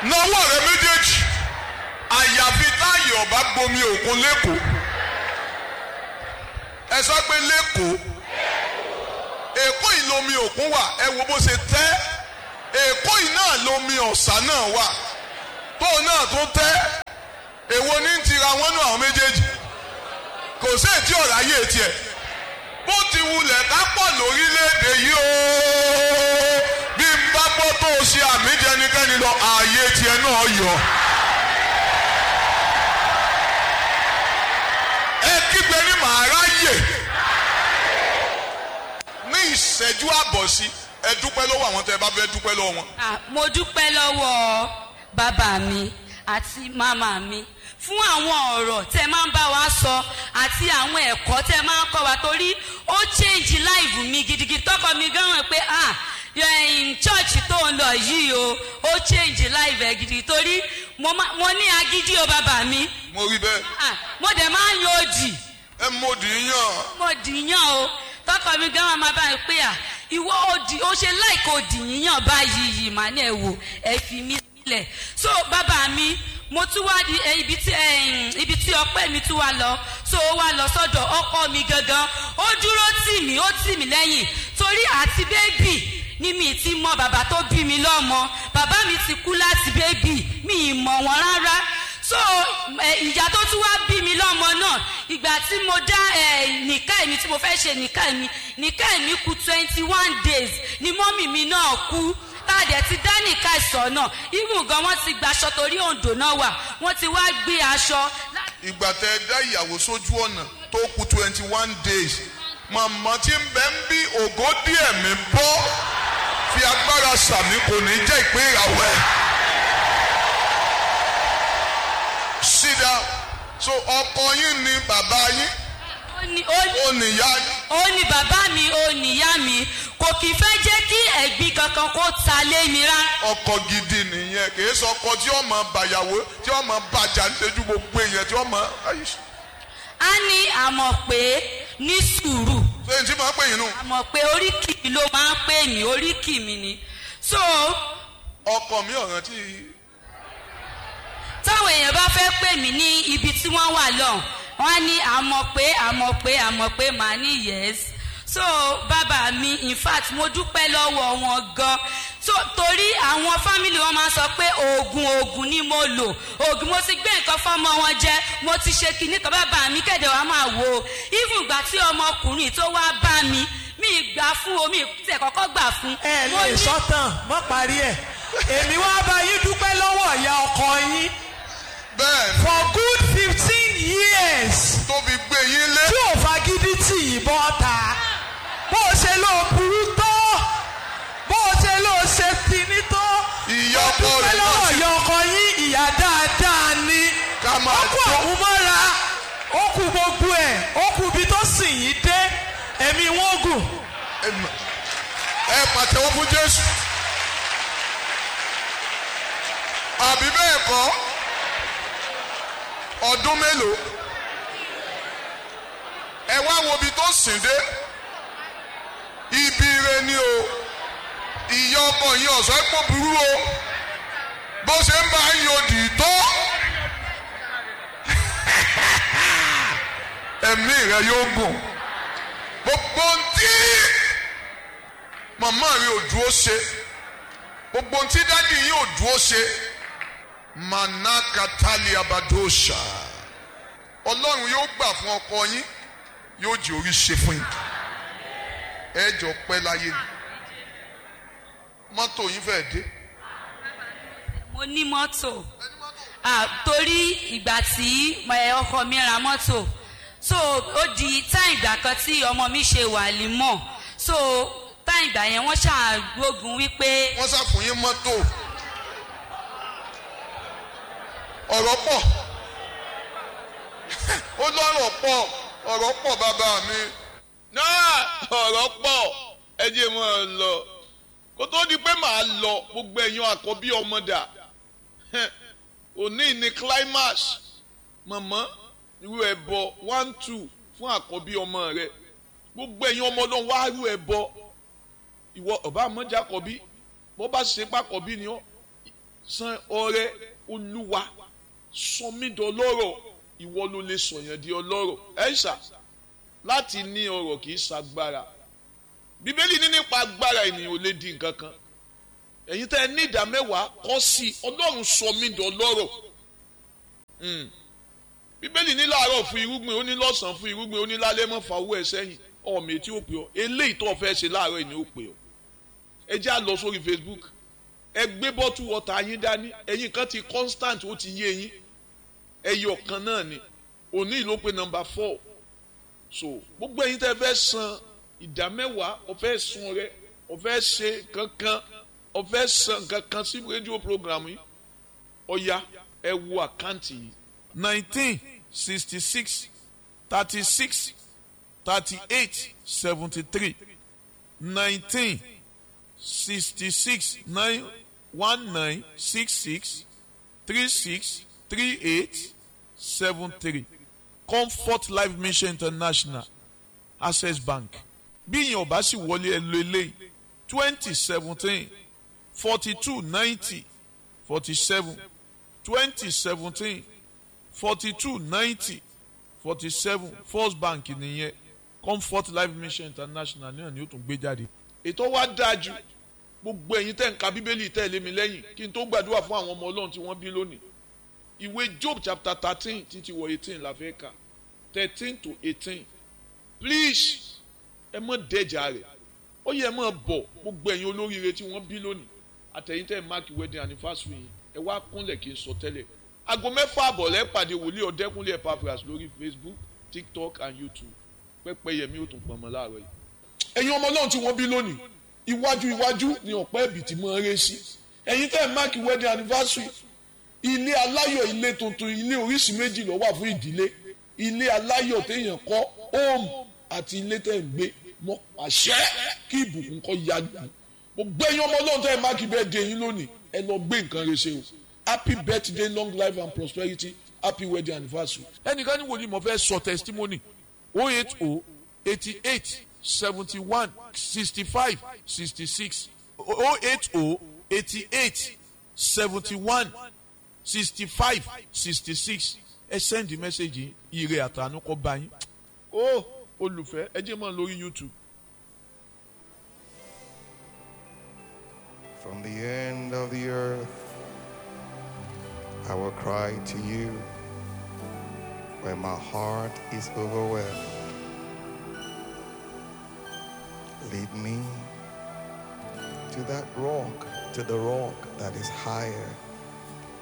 náwó rẹ méjèèjì àyàfi táyì ọba gbomi òkun lẹ́kọ̀ọ́ ẹ sọ pé lẹ́kọ̀ọ́ èkó yìí lomi òkun wà ẹ wo bó ṣe tẹ́ èkó yìí náà lomi ọ̀sà náà wà tóun náà tó tẹ́ èwo ní ti ra wọ́n nù àwọn méjèèjì kò sí ètí ọ̀rọ̀ ayé tiẹ̀ bó ti wulẹ̀ ká pọ̀ lórílẹ̀‐èdè yìí o bí n bá gbọ́ tó o ṣe àmì jẹnikẹ́ni lọ ààyè tiẹ̀ náà yọ. ẹ kígbe ní màá ráyè ní ìṣẹ́jú àbọ̀ sí ẹ dúpẹ́ lọ́wọ́ àwọn tẹ́ ẹ bá fẹ́ dúpẹ́ lọ́wọ́ wọn. Ah, mo dúpẹ́ lọ́wọ́ bàbá mi àti màmá mi fún àwọn ọ̀rọ̀ tẹ máa ń bá wa sọ àti àwọn ẹ̀kọ́ tẹ máa ń kọ́ wa torí ó change life mi gidigidi tọkọ mi gan wọn pé ah in church tó ń lọ yìí o ó change life ẹ gidi torí mo ma- mo ní agídí o bàbá mi mo rí bẹ́ẹ̀ ah, mo dẹ̀ máa ń yan òdì ẹ mọ̀ dì í yàn mo dìyàn o tọkọ mi gan wọn máa bá mi pé à ìwọ òdì ó ṣe láìka òdì yíyàn báyìí yìí mà ní ẹ wò ẹ fi mí sílẹ̀ so bàbá mi mo tún wá di eh, ibi tí eh, ibi tí ọpẹ́ mi tún wá lọ so ó wá lọ sọ́dọ̀ ọkọ mi gangan ó dúró tì mí ó tì mí lẹ́yìn torí àti bébì ni mi ti mọ bàbá tó bí mi lọ́mọ bàbá mi ti kú láti bébì mi ì mọ̀ wọ́n rárá so ẹ, ìyá tó tún wá bí mi lọ́mọ náà ìgbà tí mo dá ẹ, nìka mi tí mo fẹ́ ṣe nìka mi nìka mi kú twenty one days ni mọ́mì mi náà kú tá a dẹ̀ ti dá nìka ìsọ̀ náà ibùn gan wọ́n ti gba aṣọ torí òǹdò náà wà wọ́n ti wá gbé aṣọ láti ìgbà tẹ ẹ dá ìyàwó sójú ọ̀nà tó kù twenty one days màmá tí ń bẹ ń bí ògo díẹ̀ mi bọ́ fi agbára sàmì kò ní jẹ́ ìpín ìràwọ̀ ẹ̀. sídà so ọkọ yín ni bàbá yín ó ní ó ní ó níyá yín ó ní bàbá mi ó níyá mi kò kì í fẹ́ jẹ́ kí ẹ̀gbin kankan kó ta lé mi rárá. ọkọ gidi nìyẹn kì í sọ ọkọ tí ó mọ bàyàwó tí ó mọ bàjá nítorí gbogbo èèyàn tí ó mọ a ní àmọ̀ pé ní sùúrù ṣé n tí máa pè yín nù. àmọ̀ pé oríkì mi ló máa ń pè mí oríkì mi ni so ọkọ mi ọ̀ràn tí táwọn èèyàn bá fẹ́ pè mí ní ibi tí wọ́n wà lọ wọ́n á ní àmọ̀ pé àmọ̀ pé àmọ̀ pé màá ní yes so bàbá mi in fact mo dúpẹ́ lọ́wọ́ wọn gan so torí àwọn fámìlì wọn máa ń sọ pé oògùn oògùn ni mo lò oògùn mo ti gbé nǹkan fọmọ wọn jẹ mo ti ṣe kinní kan bàbá mi kẹ̀dẹ̀ wá máa wò ó even ìgbà tí ọmọkùnrin tó wá bá mi mi gbà fún omi tẹ̀ kọ́kọ́ gbà fún. ẹ Mo lè ní- sọ́tàn mọ́ parí ẹ̀ èmi wá bá yín dúpẹ́ lọ́wọ́ ìyá ọkọ yín bẹ́ẹ̀ ni for good fifteen years tó fi gbé yín lé. tí ò fagídí tì yín bọ́ ta bó o ṣe ló burú tó bó o ṣe ló ṣe tìní tó Ìyá Mo ọkọ dúpẹ́ rẹ̀ lọ́wọ́ náà ti- ìyá ọkọ yín ìyá dáadáa ni Ká máa ó kú jó. àwọn mọ́ra ó kú gbogbo ẹ̀ ó kú ibi tó sì yín dé ẹ̀mí wọn gùn. ẹ pàtẹ́wọ́ fún jésù. àbí bẹ́ẹ̀ kọ́ ọdún mélòó ẹ wá wo ibi tó sìn dé ibi ire ni o ìyá ọkọ yìí ọ̀sán pọ̀ burú o bó ṣe ń bá yín odì tó ẹ̀mí rẹ yóò gùn gbogbo ntí màmá rẹ ò dúró ṣe gbogbo ntí dádì yìí ò dúró ṣe manakatali abadosha ọlọ́run yóò gbà fún ọkọ yín yóò jẹ́ orí ṣe fún yín ẹ jọ pẹ́ láyé ni mọ́tò yín fẹ́ dé mo ní mọ́tò ah, torí ìgbà tí ẹ, ọkọ mi ra mọ́tò so ó di táì ìgbà kan tí ọmọ mi ṣe wà límọ̀ so táì ìgbà yẹn wọ́n ṣàgbógun wípé wọ́n ṣàfún yín mọ́tò ọ̀rọ̀ pọ̀ ó lọ́rọ̀ pọ̀ ọ̀rọ̀ pọ̀ bàbá mi náà ọ̀rọ̀ pọ̀ ẹ jẹ́ mọ́ ọ lọ kó tó di pé màá lọ gbogbo ẹ̀yin àkọ́bí ọmọdà òní ni climax mọ̀mọ́ irú ẹbọ one two fún àkọ́bí ọmọ rẹ gbogbo ẹ̀yin ọmọ ọlọ́run wá irú ẹbọ ìwọ ọba àmọ́jà àkọ́bí bó bá ṣe pàkọ́bí ni ọ́ san ọrẹ olúwa sọ mí dọlọ́rọ̀ ìwọ ló lè sọ̀yàn di ọlọ́rọ̀ ẹ̀ṣà láti ní ọrọ̀ kì í ṣagbára bíbélì ní nípa agbára ènìyàn ò lè di nǹkan kan ẹ̀yin tẹ́ ẹ ní ìdá mẹ́wàá kọ́ sí i ọlọ́run sọ mí dọlọ́rọ̀ bíbélì ní láàárọ̀ fún irúgbìn ó ní lọ́sàn-án fún irúgbìn ó ní lálẹ́ mọ́ fa owó ẹ̀ sẹ́yìn ọmọ etí ó pè ọ́ eléyìí tó o fẹ́ ṣe láàárọ̀ yìí ni ó pè ọ́ ẹ jẹ́ à lọ sórí Facebook ẹ gbé bọ́tù wọ́tà yín dání ẹ̀yin kan ti constant ó ti yé yín ẹyọ kan náà ni òní ló pe nọ́mbà four so gbogbo ẹ̀yin tẹ́ fẹ́ san ìdá mẹ́wàá ó fẹ́ sun rẹ ó fẹ́ ṣe kankan ó fẹ́ san kankan sí rédíò program yìí ọ̀ya ẹ wo àkáǹtì yìí nineteen sixty six thirty six thirty eight seventy three nineteen sixty six nine one nine six six three six three eight seven three comfort life mission international access bank bí ìyẹn ò bá sì wọlé ẹ lo eléyìí twenty seventeen forty two ninety forty seven twenty seventeen forty two ninety forty seven first bank nìyẹn comfort life mission international náà ni ó tún gbé jáde. ètò wa dáa jù gbogbo ẹ̀yin tẹ̀ ń ka bíbélì tẹ̀lé mi lẹ́yìn kí n tó gbàdúrà fún àwọn ọmọ ọlọ́run tí wọ́n bí lónìí ìwé job chapter thirteen títí wọ eighteen la fẹ́ kà thirteen to eighteen please ẹ mọ̀ dẹ́jà rẹ̀ ó yẹ ẹ mọ̀ bọ̀ gbogbo ẹ̀yin olóríire tí wọ́n bí lónìí àtẹ̀yìn tẹ̀ mark wedding anniversary yìí ẹ wá kúnlẹ̀ kí n sọ tẹ́lẹ̀ aago mẹ́fà àbọ̀ lẹ́ pàdé wòlíì ọ̀dẹ́kúnlé Epaphras lórí facebook tiktok and youtube pẹ́pẹ́ yẹmi ó tún pọ̀ mọ́ láàárọ̀ yìí. ẹ̀yin ọmọ ọlọ́run tí wọ́n bí lónìí iwájú iwájú ni ọ̀pẹ́ ẹ̀bì tí mo ń ré sí ẹ̀yin tẹ́ ẹ̀ mark wedding anniversary ilé aláyọ̀ ilé tuntun ilé oríṣi méjì ló wà fún ìdílé ilé aláyọ̀ téèyàn kọ́ home àti ilé tẹ́ ẹ̀ ń gbé mọ́ àṣẹ kí ìbùkún kọ́ ya gbà gbogbo ẹ̀yin ọmọ ọlọ́run tẹ́ ẹ̀ mark birthday yín lónìí ẹ lọ gbé nǹkan rẹ ṣe o happy birthday long life and prosperity happy wedding anniversary. ẹnìkan ní wòlíì mo fẹ́ sọ testimony oh eight oh eighty eight seventy one sixty five sixty six oh eight oh eighty eight seventy one sixty five sixty six ẹ sẹ́ndì mẹ́sẹ̀gì ire àtànú kọ́ bá yín. ó olùfẹ́ ẹ jẹ́ mọ́ lórí YouTube. From the end of the earth, I will cry to you when my heart is overwhelmed. Lead me to that rock, to the rock that is higher